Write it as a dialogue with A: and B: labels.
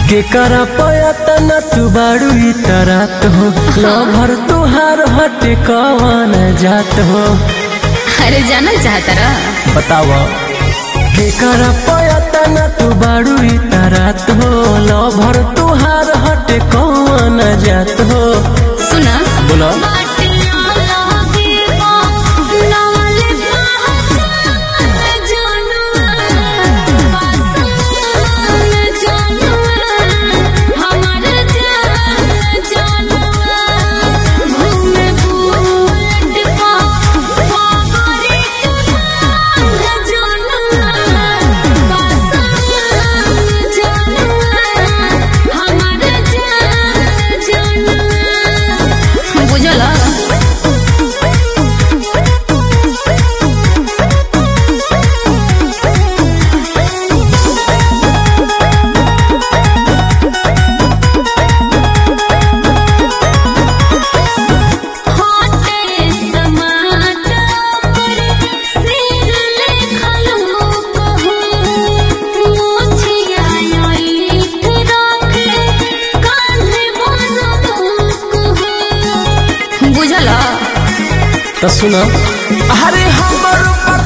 A: केकरा पयतन तू बाड़ू ई तरात हो लभर तुहार हटे कवन जात हो
B: अरे जानल चाहता रह
A: बताव केकरा पयतन तू बाड़ू ई तरात हो लभर तुहार हटे कवन जात हो
B: सुना
A: बोला
B: बुझल बुझल
A: तो सुना अरे हमर